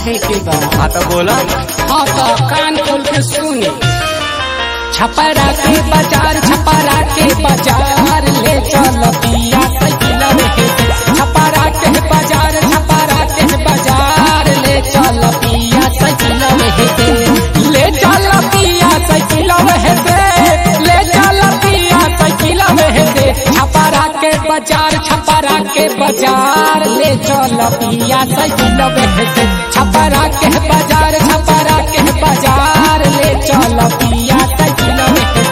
कहे के बा हाँ तो बोला हाँ तो कान खोल के सुनी छपरा के बाजार छपरा के बाजार ले चल पिया साइकिल में हे छपरा के बाजार छपरा के बाजार ले चल पिया साइकिल में हे ले चल पिया साइकिल में हे ले चल पिया साइकिल में हे छपरा के बाजार छपरा के बाजार ले चल पिया साइकिल में हे छपरा के बाजार छपरा के बाजार ले चल पिया साइकिल में हे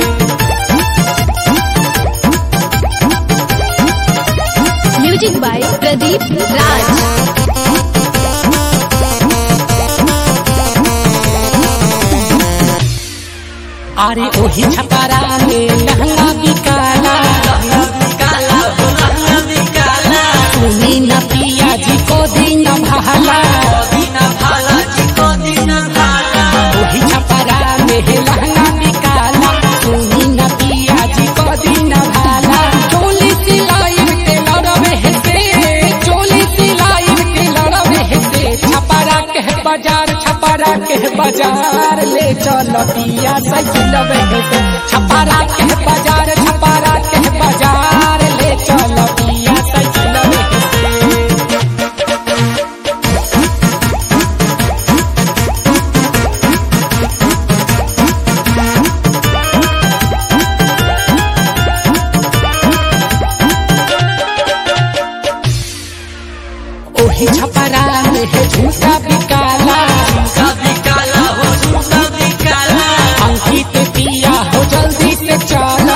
म्यूजिक बाय प्रदीप राज अरे ओही छपरा में लहंगा बिकाला सुनी न पिया जी को दिन भाला ओही छपरा में लहंगा बिकाला सुनी न पिया जी को दिन भाला चोली सिलाई के लड़वे से चोली सिलाई के लड़वे से छपरा के बाजार छपरा के बाजार ले चल पिया साइकिल से छपरा के बाजार छपरा के बाजार ले चल पिया साइकिल से ओही छपरा में है झूठा बिकाला अंकित पिया हो जल्दी से चला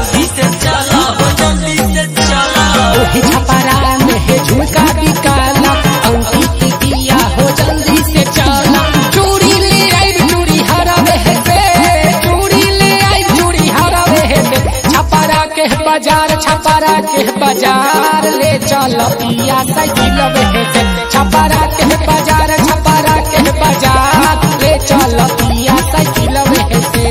ओही छपरा में है झुमका बिकाला अंकित पिया हो जल्दी से चला चूड़ी ले आई चूड़ी हरावे है से चूड़ी ले आई चूड़ी हरावे है से छपरा के बाजार छपरा के बाजार ले चल पिया साइकिल में है से छपरा के बाजार छपरा के बाजार ले चल पिया साइकिल में है से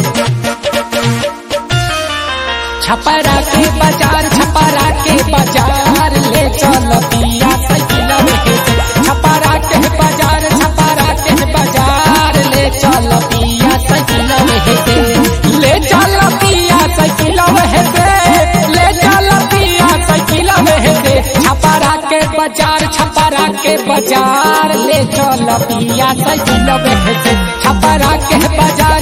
छपरा के बाजार छपरा के बाजार ले चल पिया साइकिल में हे छपरा के बाजार छपरा के बाजार ले चल पिया साइकिल में हे ले चल पिया साइकिल में हे ले चल पिया साइकिल में हे छपरा के बाजार छपरा के बाजार ले चल पिया साइकिल में हे छपरा के बाजार